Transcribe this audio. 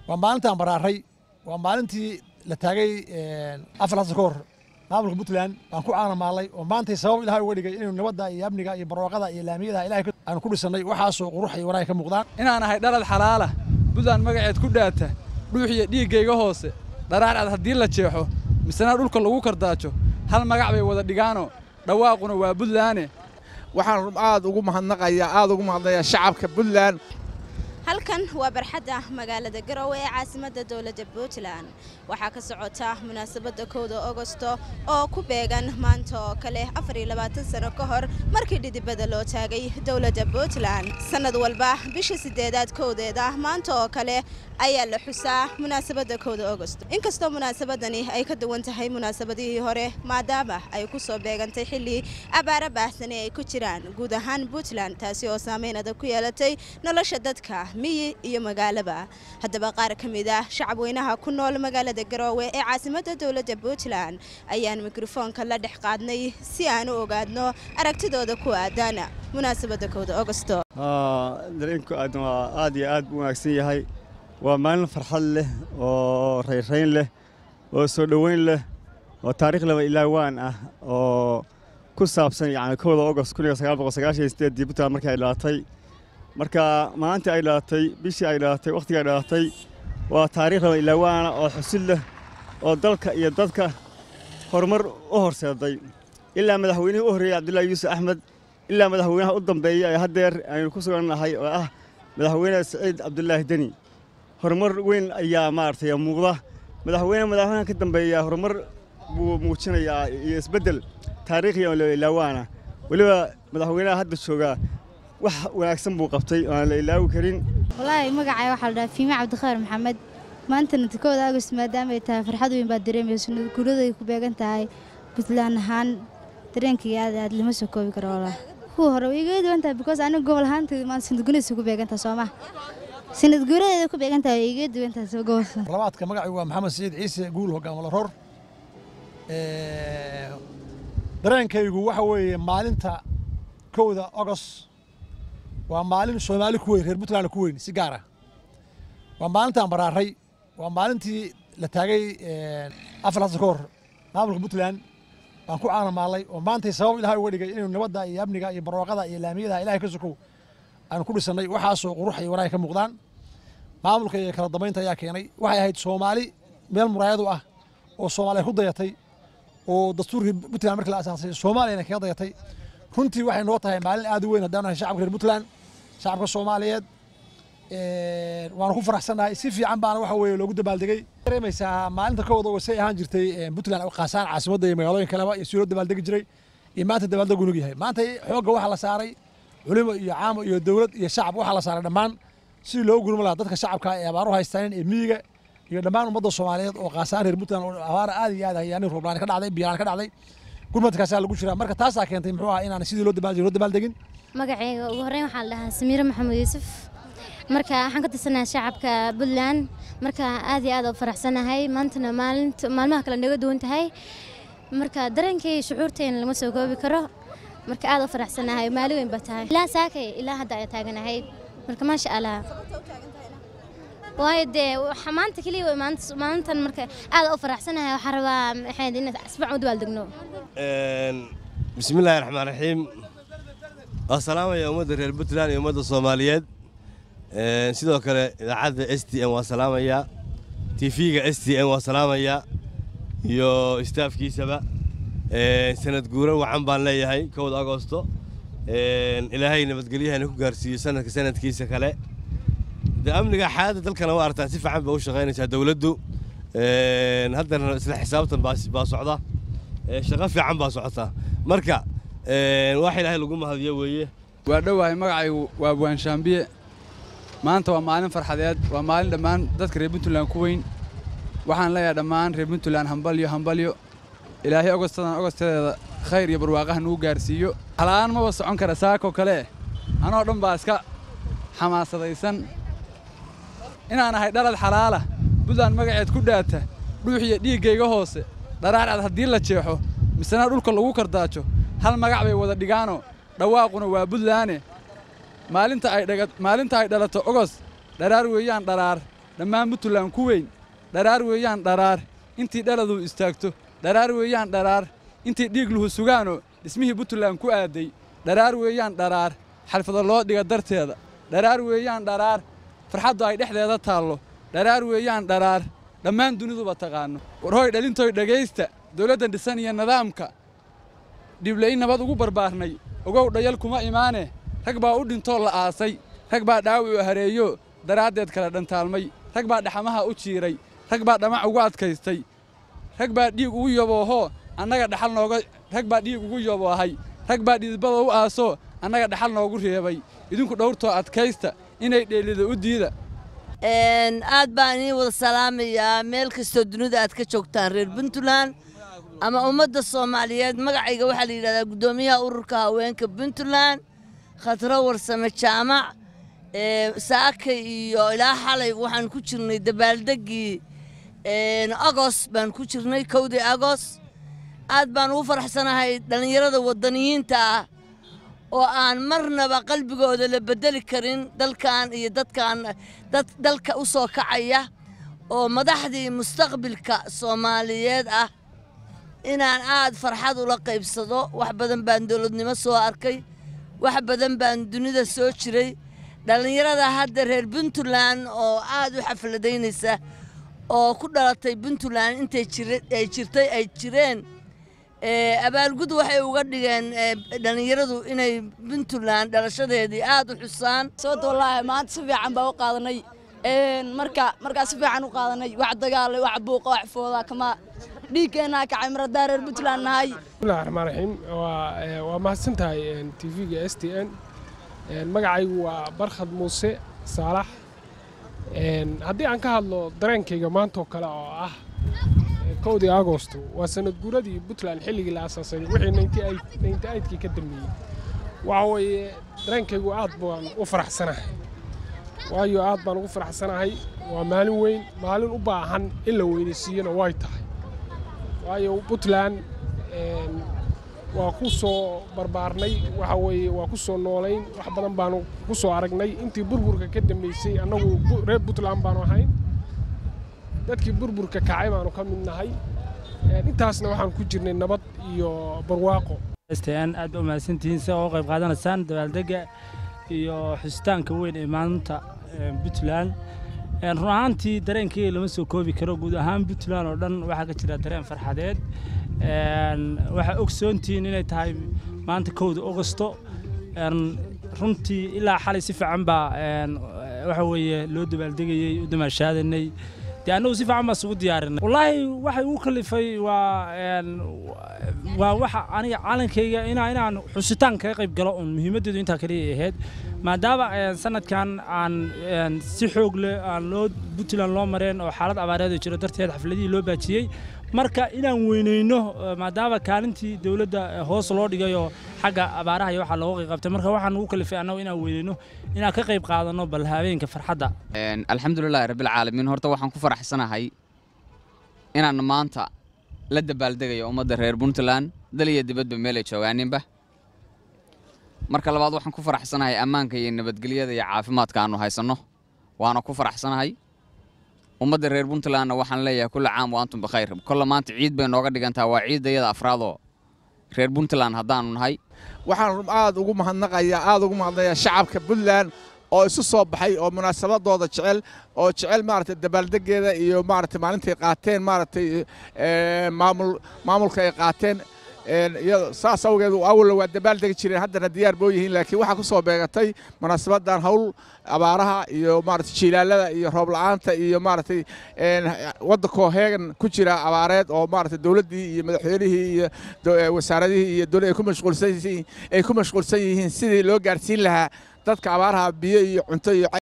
waa maalintaan baraaray waa maalintii la taagay afar hasa ka hor maamulka puntland baan ku caanamaalnay oo maantay sabab ilahay uga dhigay inaynu nabadda iyo amniga iyo barwaaqada iyo laamiyada ilahay aanu ku dhisannay waxaasoo qurux iyo wanaag ka muuqdaan inaan ahay dhalad xalaala buntland magaceed ku dhaata dhuuxiyo dhiiggayga hoose dharaarcad haddii la jeexo misena dhulka lagu kardaajo hal magac bay wada dhigaano dhawaaquna waa buntlaane waxaan aad ugu mahadnaqayaa aad ugu mahadnayaa shacabka puntland halkan waa barxadda magaalada garowe ee caasimadda dowladda puntland waxaa ka socota munaasabadda kowda ogosto oo ku beegan maanta oo kale sano ka hor markii dhidibada loo taagay dowladda puntland sannad walba bisha sideedaad kowdeeda maanta oo kale ayaa la xusaa munaasabadda kowda ogosto inkastoo munaasabadani ay ka duwan tahay munaasabadihii hore maadaama ay ku soo beegantay xilli abaara baahsani ay ku jiraan guud ahaan puntland taasi oo saameyn adag ku yeelatay nolosha dadka miyi iyo magaalaba haddaba qaar ka mid ah shacab weynaha ku nool magaalada garoowe ee caasimadda dowladda puntland ayaan mikrofoonka la dhex qaadnay si aan u ogaadno aragtidooda ku aadan munaasabadda kowda ogosto dareenku aadan waa aad iyo aad u wanaagsan yahay waa maalin farxad leh oo rayrayn leh oo soo dhoweyn leh oo taariikh laba ilaawaan ah oo ku saabsan yani kowda ogost dii puntland markii ay dhalatay marka maalintii ay dhalatay bishii ay dhalatay wakhtigii ay dhalatay waa taariikh laba ilaawaana oo xusid leh oo dalka iyo dadka horumar u horseeday ilaa madaxweynihii u horreeyey cabdullaahi yuusuf axmed ilaa madaxweynaha u dambeeya ee haddeer aynu ku sugannahay oo ah madaxweyne siciid cabdulaahi deni horumar weyn ayaa maaragtay muuqda madaxweyne madaxweynaha ka dambeeya horumar buu muujinayaa iyo isbeddel taariikhi oo ilaawaana weliba madaxweynaha hadda joogaa wax wanaagsan buu qabtay oo aan la ilaawi karin wallaahi magacay waxaa la dhahaa fiime cabdikhayr maxamed maantana kowda agost maadaama ay tahay farxad weyn baad dareemayso guuraday ku beegan tahay puntland ahaan dareenkaiyo aad aad lama soo koobi karo wallah kuwa hore way iga duwan tahay because aniga gobol ahaanteeda maan sanadgunaysa ku beegan tahay sooma sanad guuradeeda ku beegan tahay way iga duwan tahay soo gobolka labaadka magacii waa maxamed siciid ciise guul hogaamala roor dareenkaygu waxa weeye maalinta kowda ogos waa maalin soomaali ku weyn reer puntland ku weyn si gaar ah waa maalintaan baraaray waa maalintii la taagay afar hasa ka hor maamulka puntland baan ku caanamaalnay oo maantay sabab ilahay uga dhigay inaynu nabadda iyo amniga iyo barwaaqada iyo laamiyada ilahay ka sokow aanu ku dhisannay waxaasoo qurux iyo wanaag ka muuqdaan maamulka iyo kala dambaynta ayaa keenay waxay ahayd soomaali meel muraayadu ah oo soomaaliya ku dayatay oo dastuurkii puntland markii la asaasay soomaaliyana kaga dayatay runtii waxay noo tahay maalin aad u weyn haddaan nahay shacabka reer puntland shacabka soomaaliyeed waanu ku faraxsannahay si fiican baana waxa weeye loogu dabaaldegay dareemaysaa maalinta kowda oo say ahaan jirtay puntland qaasaan caasimadda iyo magaalooyin kaleba iyo si loo dabaaldegi jiray iyo maanta dabaaldegu nug yahay maanta xoogga waxaa la saaray culimo iyo caamo iyo dowlad iyo shacab waxaa la saaray dhammaan sidii loogu gurma lahaa dadka shacabka ee abaaru haystaan ee miyiga iyo dhammaan ummadda soomaaliyeed oo qaasaan reer puntland oo abaara aad iyo aad hayaanin rooblaan ka dhacday biyaan ka dhacday gurmadkaasaa lagu jiraa marka taasaa keentay muxuu ahaa inaan sidii loo dabaaldegin loo dabaaldegin magacayga ugu horreyn waxaa la dhahaa samiire maxamed yuusuf marka waxaan ka tirsanahay shacabka puntland marka aad iyo aad u faraxsanahay maantana maalinta maalmaha kale naga duwan tahay marka dareenkay shucuurteena lama soo koobi karo marka aad u faraxsanahay maali weyn baa tahay ilaa saakay ilaa hadda ayaa taaganahay marka maasha allah waayo dee maanta keliya maalintan marka aad u faraxsanahay waxaa rabaa maxayd in asbac u dabaaldegno bismillaahi raxmaan raxiim waa salaamaya ummadda reer puntland iyo ummadda soomaaliyeed sidoo kale idaacadda s t n waa salaamayaa tv-ga s t n waa salaamayaa iyo istaafkiisaba sanad guuro wacan baan leeyahay kowda agosto ilaahay nabadgelyahana ku gaarsiiyo sanadka sanadkiisa kale de amniga xaaladda dalkana waa artaan si fiican bay u shaqaynaysaa dowladdu haddana isla xisaabtan baa socda shaqo fiican baa socota marka wax ilaahay lagu mahadiyo weeye waa dhowahay magacaygu waa buwaanshaambiye maanta waa maalin farxadeed waa maalin dhammaan dadka reer puntland ku weyn waxaan leeyahay dhammaan reer puntland hambalyo hambalyo ilaahay ogostadan ogostadeeda khayr iyo barwaaqaha nugu gaarsiiyo halaan maba socon kara saakoo kale anoo dhan baa iska xamaasadaysan inaan ahay dhalad xalaala buntland magaceed ku dhaata dhuuxiyo dhiiggayga hoose dharaarcad haddii la jeexo misena dhulka lagu kardaajo hal magac bay wada dhigaano dhawaaquna waa buntlaane maalinta ay dhalato ogos dharaar weeyaan dharaar dhammaan puntland ku weyn dharaar weeyaan dharaar intii dhaladuu istaagto dharaar weeyaan dharaar intii dhiigluhu sugaanoo dhismihii puntland ku aaday dharaar weeyaan dharaar xalfado loo dhiga darteeda dharaar weeyaan dharaar farxaddu ay dhexdeeda taallo dharaar weeyaan dharaar dhammaan duniduba taqaanno warhooy dhalintoy dhegaysta dawladdan dhisan iyo nidaamka dhibla'in nabad ugu barbaarnay ogow dhayal kuma imaane rag baa u dhintoo la aasay rag baa dhaawi u hareeyo daraaddeed kala dhantaalmay rag baa dhaxamaha u jiiray rag baa dhamac ugu adkaystay rag baa dhiig ugu yoboohoo annaga dhaxal nooga rag baa dhiig ugu yoboohay rag baa dhidibada u aasoo annaga dhaxal noogu reebay idinku dhowrtoo adkaysta inay dheelida u diida aad baan inii wada salaamayaa meel kastoo dunida aad ka joogtaan reer puntland ama ummadda soomaaliyeed magacayga waxaa la yidhahdaa guddoomiyaha ururka haweenka puntland khatro warsame jaamac saaka iyo ilaa xalay waxaan ku jirnay dabaaldeggii agos baan ku jirnay kowdii agos aad baan ugu faraxsanahay dhallinyarada waddaniyiinta ah oo aan marnaba qalbigooda la beddeli karin dalkan iyo dadkan dad dalka u soo kacaya oo madaxdii mustaqbilka soomaaliyeed ah inaan aad farxad ula qaybsado wax badan baan dowladnimo soo arkay wax badan baan dunida soo jiray dhallinyarada hadda reer puntland oo aad u xafladaynaysa oo ku dhalatay puntland intay ay jirtay ay jireen abaalgud waxay uga dhigeen dhallinyaradu inay puntland dhalashadeedii aad u xusaan sababta wallaahi maanta si fiican baa u qaadanay marka markaa si fiican u qaadanay wax dagaalay wax buuqa wax fooda kama dhiigkeennaa kacay maradaa reer puntland nahay bismillahi raxmaan raxiim waa waa mahadsan tahay tv-ga s t n magacaygu waa barkhad muuse saalax haddii aan ka hadlo dareenkayga maantoo kale oo ah kowdii agosto waa sanad guuradii puntland xilligii la asaasay wixii ninety eightkii ka dambeeyey waxa weeye dareenkaygu aad baan u faraxsanahay waayo aad baan ugu faraxsanahay waa maalin weyn maalin u baahan in la weynaysiiyana way tahay waayo puntland waa ku soo barbaarnay waxa weeye waa ku soo noolayn wax badan baanu ku soo aragnay intii burburka ka dambeysay annagu reer puntland baanu ahayn dadkii burburka kacay baanu ka mid nahay intaasna waxaan ku jirnay nabad iyo barwaaqo stn aad ba umahadsantihiin si oo qayb qaadanaysaan dabaaldegga iyo xusitaanka weyn ee maalinta puntland run ahaantii dareenkayga lama soo koobi karo guud ahaan puntland oo dhan waxaa ka jira dareen farxadeed waxaa ogsoontihiin inay tahay maanta kowda ogosto runtii ilaa xalay si fiican baa waxa weeye loo dabaaldegayey u damaashaadanay dee annagu si fiican baa isugu diyaarinay wallaahi waxay ugu kalifay waa waa waxa aniga calankayga inaa inaan xusitaan kaga qayb galo uun muhiimaddeedu intaa kaliya ahayd maadaama sanadkan aan si xoog leh aan loo puntland loo mareen oo xaalad abaareed oo jiro darteed xafladihii loo baajiyey marka inaan weyneyno maadaama kaalintii dowladda hoos loo dhigayoo xagga abaaraha iyo waxaa looga qayb qabtay marka waxaan ugu kalifay annagu inaan weyneyno inaan ka qayb qaadanno bal habeenka farxadda alxamdulilaahi rabbilcaalamiin horta waxaan ku faraxsanahay inaan maanta la dabaaldegayo ummadda reer puntland dal iyo dibadba meelay joogaaninba marka labaad waxaan ku faraxsanahay ammaanka iyo nabadgelyada iyo caafimaadka aannu haysanno waana ku faraxsanahay ummadda reer puntlandna waxaan leeyahay kulla caam wa antum bikhayr kolla maanta ciid bay nooga dhigantaha waa ciiddayada afraadoo reer puntland haddaannu nahay waxaan aad ugu mahadnaqayaa aad ugu mahadnayaa shacabka puntland oo isu soo baxay oo munaasabadooda jecel oo jecel maaragtay dabaaldegeeda iyo maaragtay maalintay qaateen maaragtay maamul maamulka ay qaateen saas awgeed awalna waa dabaaldegi jireen haddana diyaar boo yihiin laakiin waxaa ku soo beegatay munaasabadan hawl abaaraha iyo maaragtay jiilaalada iyo roob la'aanta iyo maaragtay waddankoo heegan ku jira abaareed oo maaragtay dowladdii iyo madaxweynihii iyo wasaaradihii iyo dowlad ay ku mashquulsan yihiin ay ku mashquulsan yihiin sidii loo gaarsiin lahaa dadka abaaraha biyo iyo cunto iyo